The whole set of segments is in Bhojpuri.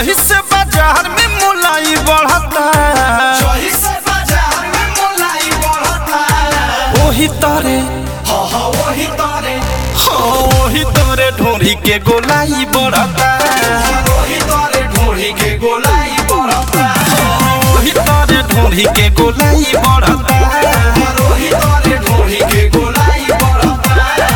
जही से बाजार में मुलाई बढ़ता जही से बाजार में मोलाई बढ़ता ओही तरे हाँ हाँ वही तारे हाँ ओही तरे ढोरी के गोलाई बढ़ता वही तारे ढोरी के गोलाई बढ़ता ओही तरे ढोरी के गोलाई बढ़ता वही तारे ढोरी के गोलाई बढ़ता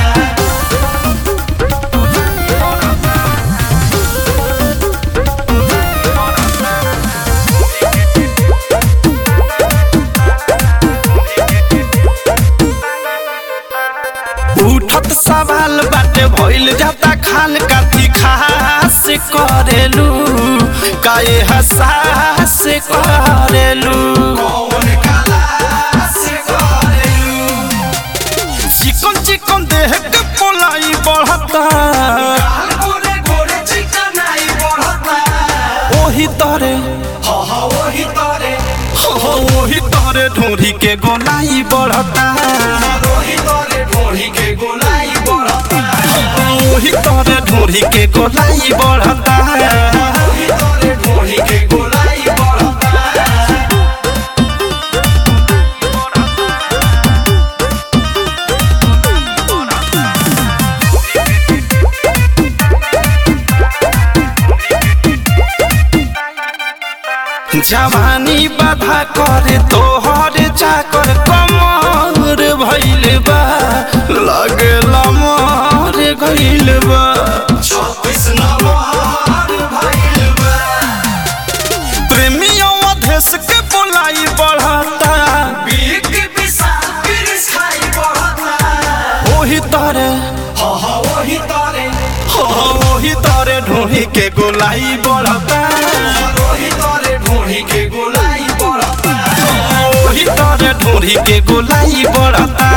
उठत सवाल बाटे भइल जाता खान काथी खास करेलू काए हसास करेलू कौन काला से करेलू चिकन चिकन देह के पोलाई बढ़ता काल गोरे गोरे चिकनाई बढ़ता ओही तरे हाँ हाँ वही तारे हो ओही तरे ढोरी के गोलाई बढ़ता वही तारे ढोरी के गोलाई बढ़ता ओही तरे ढोरी के गोलाई बढ़ता वही तारे ढोरी के गोलाई बढ़ता जवानी बाधा करे तोहर चाकर कमर भइल बा लगला मर गइल बा छत्तीस नंबर भइल बा प्रेमियों अधेश के बोलाई बढ़ता बीक विशाल बिरिस खाई बढ़ता ओही तरे हाँ हाँ वही तारे हो ओही तरे ढोही के गोलाई बढ़ता वही तारे ढोरी के गोलाई बढ़ता ओही तरे ढोही के गोलाई बढ़ता